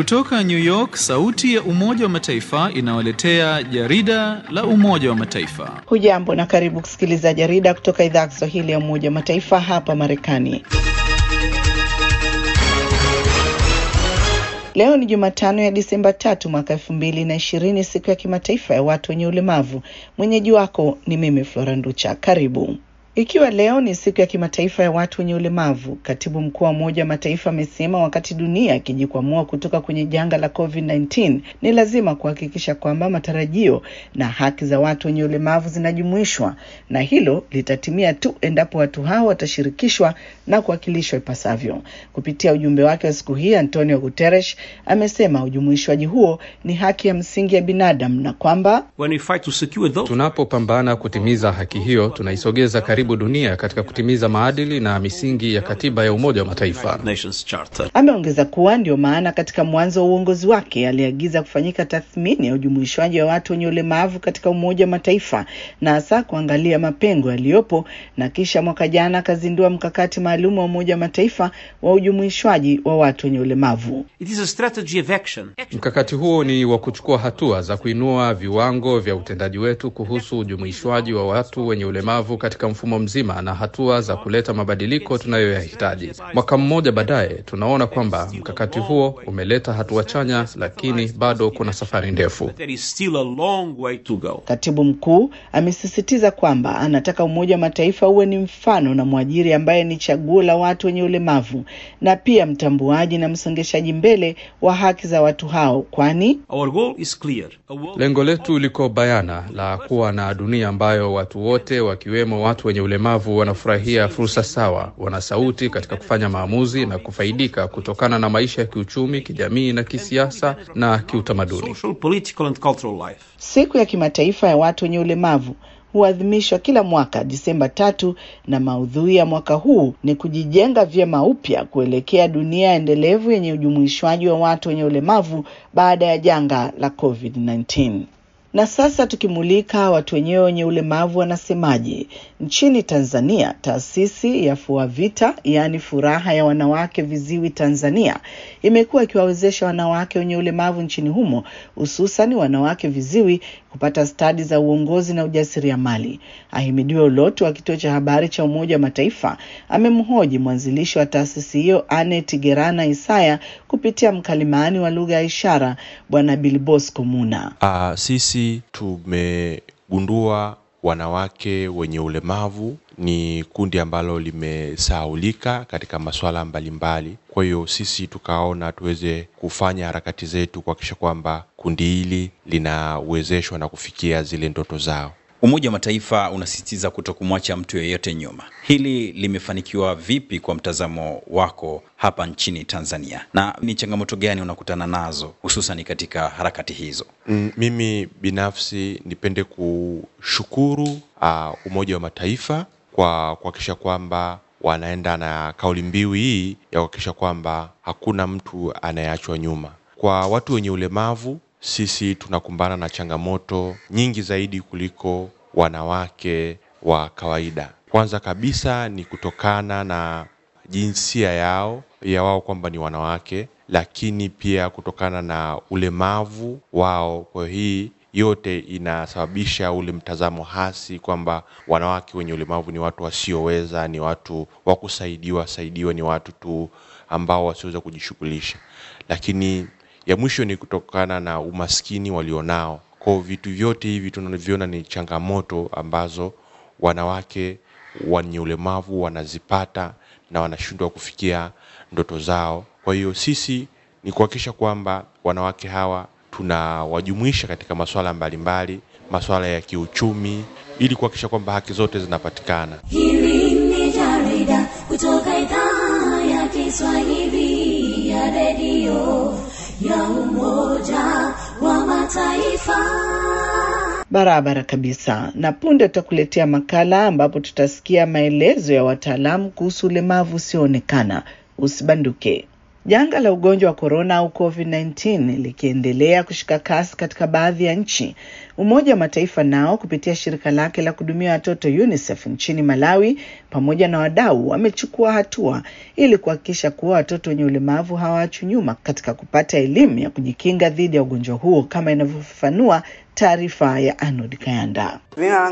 Kutoka New York, sauti ya Umoja wa Mataifa inawaletea jarida la Umoja wa Mataifa. Hujambo na karibu kusikiliza jarida kutoka idhaa ya Kiswahili ya Umoja wa Mataifa hapa Marekani. Leo ni Jumatano ya Disemba tatu mwaka elfu mbili na ishirini, siku ya kimataifa ya watu wenye ulemavu. Mwenyeji wako ni mimi Flora Nducha. Karibu. Ikiwa leo ni siku ya kimataifa ya watu wenye ulemavu, katibu mkuu wa Umoja wa Mataifa amesema wakati dunia ikijikwamua kutoka kwenye janga la COVID-19 ni lazima kuhakikisha kwamba matarajio na haki za watu wenye ulemavu zinajumuishwa, na hilo litatimia tu endapo watu hao watashirikishwa na kuwakilishwa ipasavyo. Kupitia ujumbe wake wa siku hii, Antonio Guterres amesema ujumuishwaji huo ni haki ya msingi ya binadamu na kwamba tunapopambana kutimiza haki hiyo tunaisogeza karibu dunia katika kutimiza maadili na misingi ya katiba ya Umoja wa Mataifa. Ameongeza kuwa ndio maana katika mwanzo wa uongozi wake aliagiza kufanyika tathmini ya ujumuishwaji wa watu wenye ulemavu katika Umoja wa Mataifa na hasa kuangalia mapengo yaliyopo, na kisha mwaka jana akazindua mkakati maalum wa Umoja wa Mataifa wa ujumuishwaji wa watu wenye ulemavu. Mkakati huo ni wa kuchukua hatua za kuinua viwango vya utendaji wetu kuhusu ujumuishwaji wa watu wenye ulemavu katika mfumo mzima na hatua za kuleta mabadiliko tunayoyahitaji. Mwaka mmoja baadaye, tunaona kwamba mkakati huo umeleta hatua chanya, lakini bado kuna safari ndefu. Katibu mkuu amesisitiza kwamba anataka Umoja wa Mataifa uwe ni mfano na mwajiri ambaye ni chaguo la watu wenye ulemavu na pia mtambuaji na msongeshaji mbele wa haki za watu hao, kwani lengo letu liko bayana la kuwa na dunia ambayo watu wote wakiwemo watu wenye ulemavu wanafurahia fursa sawa, wana sauti katika kufanya maamuzi na kufaidika kutokana na maisha ya kiuchumi, kijamii na kisiasa na kiutamaduni. Siku ya kimataifa ya watu wenye ulemavu huadhimishwa kila mwaka Disemba tatu, na maudhui ya mwaka huu ni kujijenga vyema upya kuelekea dunia endelevu yenye ujumuishwaji wa watu wenye ulemavu baada ya janga la COVID-19. Na sasa tukimulika watu wenyewe wenye ulemavu wanasemaje. Nchini Tanzania, taasisi ya FUAVITA yaani furaha ya wanawake viziwi Tanzania imekuwa ikiwawezesha wanawake wenye ulemavu nchini humo hususan wanawake viziwi kupata stadi za uongozi na ujasiriamali. Ahimidiwe Ulotu wa kituo cha habari cha Umoja wa Mataifa amemhoji mwanzilishi wa taasisi hiyo Anet Gerana Isaya kupitia mkalimani wa lugha ya ishara Bwana Bilbosco Muna. Uh, sisi tumegundua wanawake wenye ulemavu ni kundi ambalo limesahaulika katika masuala mbalimbali. Kwa hiyo sisi tukaona tuweze kufanya harakati zetu kuhakikisha kwamba kundi hili linawezeshwa na kufikia zile ndoto zao. Umoja wa Mataifa unasisitiza kuto kumwacha mtu yeyote nyuma. Hili limefanikiwa vipi kwa mtazamo wako hapa nchini Tanzania, na ni changamoto gani unakutana nazo hususan katika harakati hizo? Mm, mimi binafsi nipende kushukuru uh, Umoja wa Mataifa kwa kuhakikisha kwamba wanaenda na kauli mbiu hii ya kuhakikisha kwamba hakuna mtu anayeachwa nyuma. Kwa watu wenye ulemavu sisi tunakumbana na changamoto nyingi zaidi kuliko wanawake wa kawaida. Kwanza kabisa ni kutokana na jinsia yao ya wao kwamba ni wanawake, lakini pia kutokana na ulemavu wao. Kwa hii yote inasababisha ule mtazamo hasi kwamba wanawake wenye ulemavu ni watu wasioweza, ni watu wa kusaidiwa saidiwa, ni watu tu ambao wasioweza kujishughulisha, lakini ya mwisho ni kutokana na umaskini walionao. Kwa vitu vyote hivi tunavyoona ni changamoto ambazo wanawake wenye ulemavu wanazipata na wanashindwa kufikia ndoto zao. Kwa hiyo sisi ni kuhakikisha kwamba wanawake hawa tunawajumuisha katika masuala mbalimbali, masuala ya kiuchumi, ili kuhakikisha kwamba haki zote zinapatikana. Hili ni jarida kutoka idhaa ya Kiswahili ya redio ya Umoja wa Mataifa. Barabara kabisa. Na punde tutakuletea makala ambapo tutasikia maelezo ya wataalamu kuhusu ulemavu usioonekana. Usibanduke. Janga la ugonjwa wa korona au COVID-19 likiendelea kushika kasi katika baadhi ya nchi, Umoja wa Mataifa nao kupitia shirika lake la kuhudumia watoto UNICEF nchini Malawi pamoja na wadau wamechukua hatua ili kuhakikisha kuwa watoto wenye ulemavu hawaachwi nyuma katika kupata elimu ya kujikinga dhidi ya ugonjwa huo kama inavyofafanua taarifa ya Arnold Kayanda.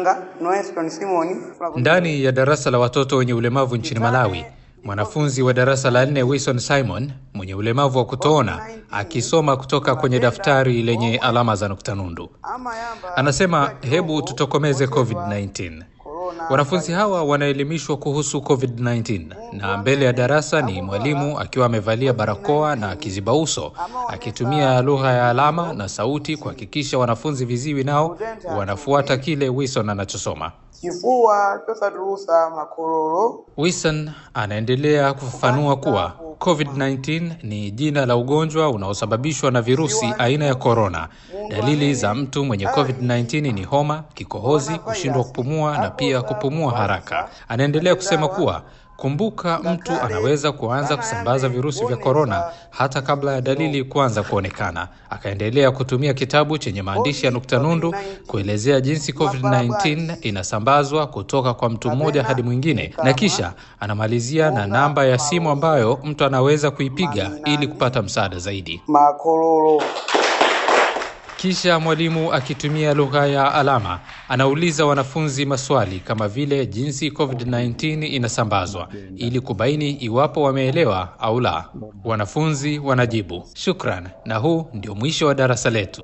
Ndani ya darasa la watoto wenye ulemavu nchini Malawi, mwanafunzi wa darasa la nne Wilson Simon mwenye ulemavu wa kutoona akisoma kutoka kwenye daftari lenye alama za nukta nundu anasema, hebu tutokomeze COVID-19. Wanafunzi hawa wanaelimishwa kuhusu COVID-19 na mbele ya darasa ni mwalimu akiwa amevalia barakoa na kiziba uso akitumia lugha ya alama na sauti kuhakikisha wanafunzi viziwi nao wanafuata kile Wilson anachosoma. chifuwa tosatulusa makololo Wilson anaendelea kufafanua kuwa COVID-19 ni jina la ugonjwa unaosababishwa na virusi aina ya korona. Dalili za mtu mwenye COVID-19 ni homa, kikohozi, kushindwa kupumua na pia kupumua haraka. Anaendelea kusema kuwa kumbuka, mtu anaweza kuanza kusambaza virusi vya korona hata kabla ya dalili kuanza kuonekana. Akaendelea kutumia kitabu chenye maandishi ya nukta nundu kuelezea jinsi COVID-19 inasambazwa kutoka kwa mtu mmoja hadi mwingine, na kisha anamalizia na namba ya simu ambayo mtu anaweza kuipiga ili kupata msaada zaidi. makololo Kisha mwalimu akitumia lugha ya alama anauliza wanafunzi maswali kama vile jinsi COVID-19 inasambazwa ili kubaini iwapo wameelewa au la. Wanafunzi wanajibu. Shukran, na huu ndio mwisho wa darasa letu.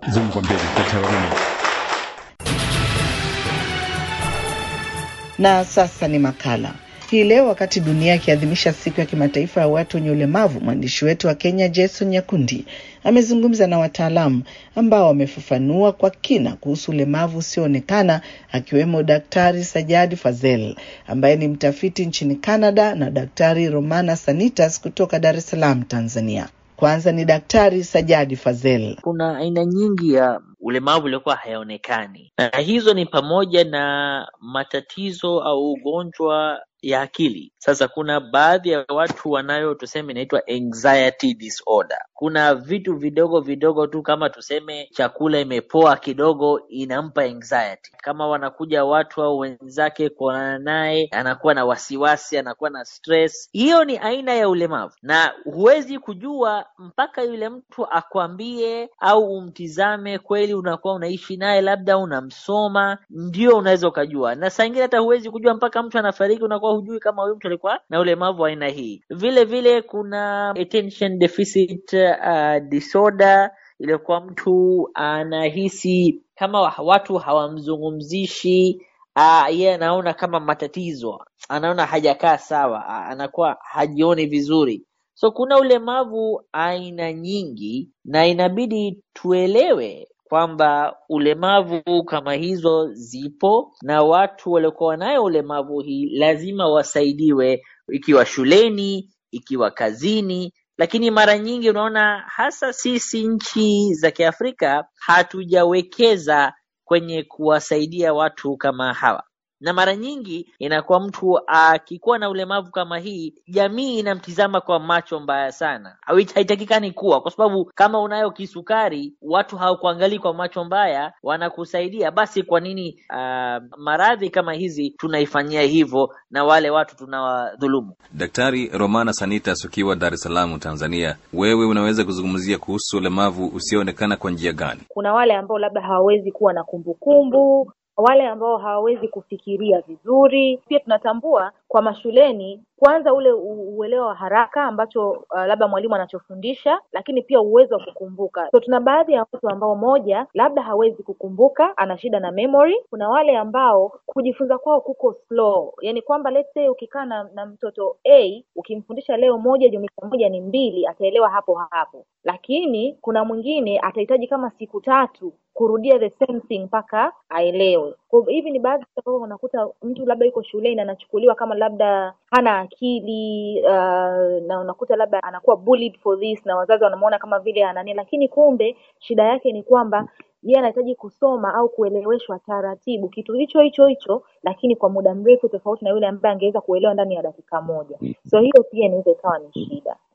Na sasa ni makala hii leo. Wakati dunia ikiadhimisha siku ya kimataifa ya watu wenye ulemavu, mwandishi wetu wa Kenya Jason Nyakundi amezungumza na wataalamu ambao wamefafanua kwa kina kuhusu ulemavu usioonekana, akiwemo Daktari Sajadi Fazel ambaye ni mtafiti nchini Canada na Daktari Romana Sanitas kutoka Dar es Salaam, Tanzania. Kwanza ni Daktari Sajadi Fazel. Kuna aina nyingi ya ulemavu uliokuwa hayaonekani, na hizo ni pamoja na matatizo au ugonjwa ya akili. Sasa kuna baadhi ya watu wanayo tuseme inaitwa anxiety disorder. Kuna vitu vidogo vidogo tu kama tuseme chakula imepoa kidogo inampa anxiety. Kama wanakuja watu au wenzake kuonana naye, anakuwa na wasiwasi, anakuwa na stress. Hiyo ni aina ya ulemavu, na huwezi kujua mpaka yule mtu akwambie au umtizame kweli, unakuwa unaishi naye, labda unamsoma, ndio unaweza ukajua. Na saa ingine hata huwezi kujua mpaka mtu anafariki, unakuwa hujui kama huyu mtu alikuwa na ulemavu wa aina hii. Vile vile kuna attention deficit uh, disorder, ilikuwa mtu anahisi kama watu hawamzungumzishi uh, yeye anaona kama matatizo, anaona hajakaa sawa, uh, anakuwa hajioni vizuri. So kuna ulemavu aina nyingi, na inabidi tuelewe kwamba ulemavu kama hizo zipo na watu waliokuwa nayo ulemavu hii lazima wasaidiwe, ikiwa shuleni, ikiwa kazini. Lakini mara nyingi unaona hasa sisi nchi za Kiafrika hatujawekeza kwenye kuwasaidia watu kama hawa na mara nyingi inakuwa mtu akikuwa na ulemavu kama hii, jamii inamtizama kwa macho mbaya sana, haitakikani kuwa, kwa sababu kama unayo kisukari, watu hawakuangalii kwa macho mbaya, wanakusaidia. Basi kwa nini uh, maradhi kama hizi tunaifanyia hivyo na wale watu tunawadhulumu? Daktari Romana Sanitas, ukiwa Dar es Salaam, Tanzania, wewe unaweza kuzungumzia kuhusu ulemavu usioonekana kwa njia gani? Kuna wale ambao labda hawawezi kuwa na kumbukumbu wale ambao hawawezi kufikiria vizuri. Pia tunatambua kwa mashuleni, kwanza ule uelewa wa haraka ambacho uh, labda mwalimu anachofundisha, lakini pia uwezo wa kukumbuka. So tuna baadhi ya watu ambao moja, labda hawezi kukumbuka, ana shida na memory. Kuna wale ambao kujifunza kwao kuko slow, yani kwamba let's say ukikaa na, na mtoto A ukimfundisha leo moja jumlisha moja ni mbili, ataelewa hapo hapo, lakini kuna mwingine atahitaji kama siku tatu kurudia the same thing mpaka aelewe. Kwa hivi ni baadhi ambao unakuta mtu labda yuko shuleni anachukuliwa kama labda hana akili uh, na unakuta labda anakuwa bullied for this na wazazi wanamuona kama vile anani, lakini kumbe shida yake ni kwamba yeye anahitaji kusoma au kueleweshwa taratibu kitu hicho hicho hicho, lakini kwa muda mrefu, tofauti na yule ambaye angeweza kuelewa ndani ya dakika moja. So hiyo pia inaweza ikawa ni shida.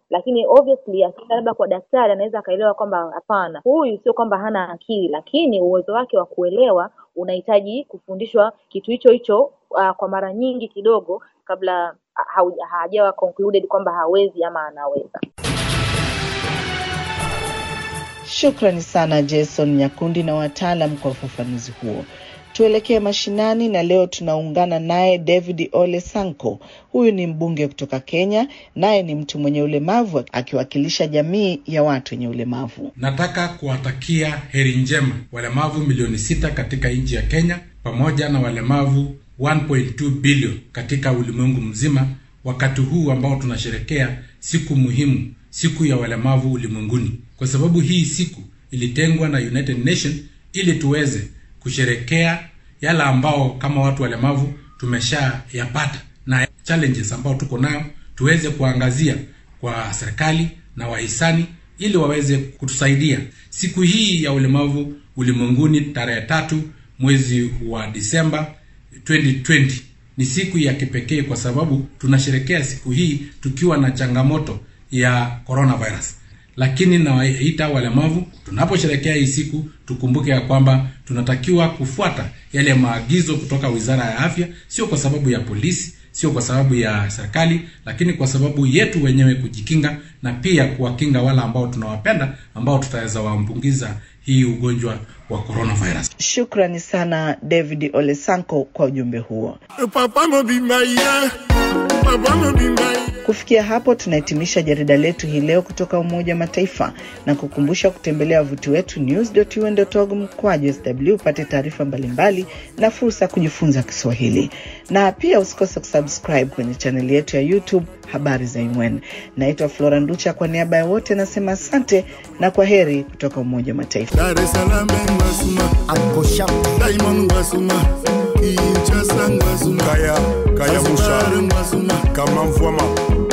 lakini obviously akienda labda kwa daktari anaweza akaelewa kwamba hapana, huyu sio kwamba hana akili, lakini uwezo wake wa kuelewa unahitaji kufundishwa kitu hicho hicho uh, kwa mara nyingi kidogo kabla hauja- hajawa concluded kwamba hawezi ama anaweza. Shukrani sana Jason Nyakundi na wataalam kwa ufafanuzi huo. Tuelekee mashinani na leo tunaungana naye David Ole Sanko. Huyu ni mbunge kutoka Kenya, naye ni mtu mwenye ulemavu akiwakilisha jamii ya watu wenye ulemavu. Nataka kuwatakia heri njema walemavu milioni sita katika nchi ya Kenya pamoja na walemavu 1.2 bilioni katika ulimwengu mzima, wakati huu ambao tunasherekea siku muhimu, siku ya walemavu ulimwenguni, kwa sababu hii siku ilitengwa na United Nation ili tuweze kusherekea yale ambao kama watu walemavu tumeshayapata na challenges ambao tuko nayo, tuweze kuangazia kwa serikali na wahisani ili waweze kutusaidia. Siku hii ya ulemavu ulimwenguni tarehe tatu mwezi wa Disemba 2020 ni siku ya kipekee kwa sababu tunasherekea siku hii tukiwa na changamoto ya coronavirus lakini nawaita walemavu tunaposherekea hii siku tukumbuke ya kwamba tunatakiwa kufuata yale maagizo kutoka wizara ya afya sio kwa sababu ya polisi sio kwa sababu ya serikali lakini kwa sababu yetu wenyewe kujikinga na pia kuwakinga wale ambao tunawapenda ambao tutaweza waambukiza hii ugonjwa wa coronavirus Shukrani sana David Ole Sanko kwa ujumbe huo. Papa no be my yeah. Papa no be my Kufikia hapo tunahitimisha jarida letu hii leo kutoka Umoja wa Mataifa na kukumbusha kutembelea wavuti wetu news.un.org mkwaju sw upate taarifa mbalimbali na fursa ya kujifunza Kiswahili, na pia usikose kusubscribe kwenye chaneli yetu ya YouTube habari za UN. Naitwa Flora Nducha, kwa niaba ya wote nasema asante na kwa heri kutoka Umoja wa Mataifa. Dar es Salaam ngwasuma Angosha Diamond ngwasuma Kinshasa ngwasuma Kaya Kaya Musha ngwasuma Kama mvua